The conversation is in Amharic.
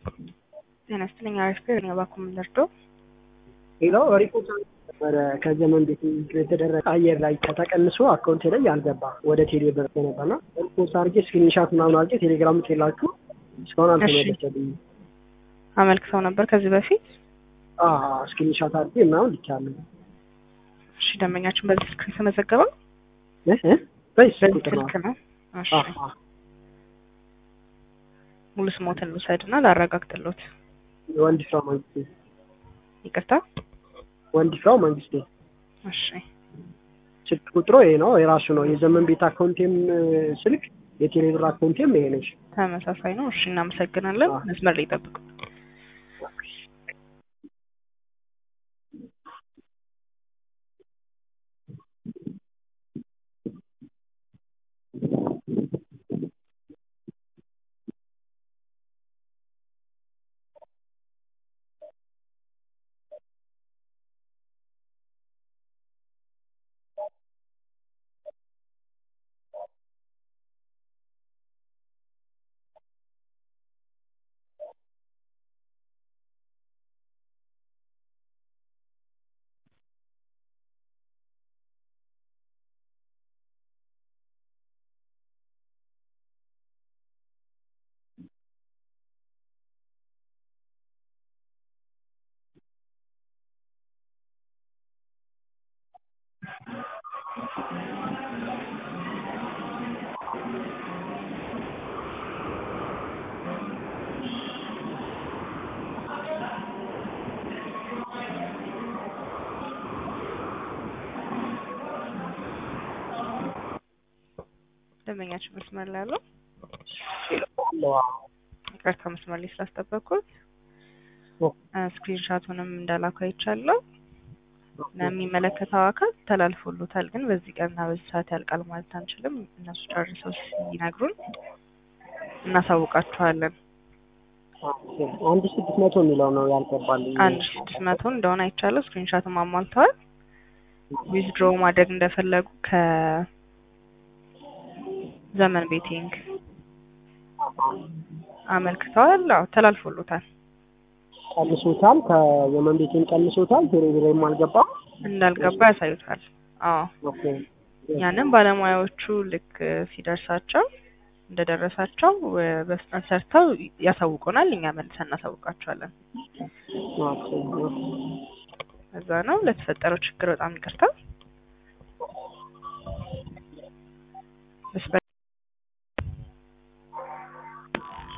ጤና ይስጥልኝ። አሪፍ ነው። እኔ እባክዎ ምን ልርዶ? ሌላው ሪፖርት ነበረ ከዘመን ቤት የተደረገ አየር ላይ ከተቀንሶ አካውንቴ ላይ ያልገባ ወደ ቴሌ ብር ነበርና ሪፖርት አድርጌ ስክሪንሻት ምናምን አድርጌ ቴሌግራም ላችሁ እስካሁን አልተመለሰልኝም። አመልክተው ነበር ከዚህ በፊት? ስክሪንሻት አድርጌ ምናምን ልቻለሁ። እሺ ደንበኛችን በዚህ ስልክ የተመዘገበው በዚህ በዚህ ቁጥር ነው። ስልክ ነው። እሺ አዎ፣ አዎ። ሙሉ ስሞትን ልውሰድና ላረጋግጥሎት። ወንድፍራው መንግስቴ ይቅርታ። ወንድፍራው መንግስቴ እሺ ስልክ ቁጥሮ ይሄ ነው፣ የራሱ ነው። የዘመን ቤት አካውንቴም ስልክ የቴሌብር አካውንቴም ይሄ ነች። ተመሳሳይ ነው። እሺ እናመሰግናለን። አዎ። መስመር ላይ ይጠብቁ። ደንበኛችን መስመር ላይ ያለው ይቅርታ መስመር ላይ ስላስጠበቅኩት ስክሪንሻቱንም እንዳላኩ አይቻለሁ። ለሚመለከተው አካል ተላልፎሎታል፣ ግን በዚህ ቀንና በዚህ ሰዓት ያልቃል ማለት አንችልም። እነሱ ጨርሰው ሲነግሩን እናሳውቃችኋለን። አንድ ስድስት መቶ የሚለው ነው ያልገባልኝ። አንድ ሺህ ስድስት መቶ እንደሆነ አይቻለሁ። ስክሪንሻትም አሟልተዋል። ዊዝድሮ ማድረግ እንደፈለጉ ከዘመን ቤቲንግ አመልክተዋል። አዎ ተላልፎሎታል። ቀንሶታል፣ ከዘመን ቤቴም ቀንሶታል። ቴሌብርም አልገባም። እንዳልገባ ያሳዩታል። አዎ ኦኬ ያንን ባለሙያዎቹ ልክ ሲደርሳቸው እንደደረሳቸው በፍጥነት ሰርተው ያሳውቁናል። እኛ መልሰን እናሳውቃቸዋለን። ኦኬ ኦኬ። እዛ ነው ለተፈጠረው ችግር በጣም ይቅርታ።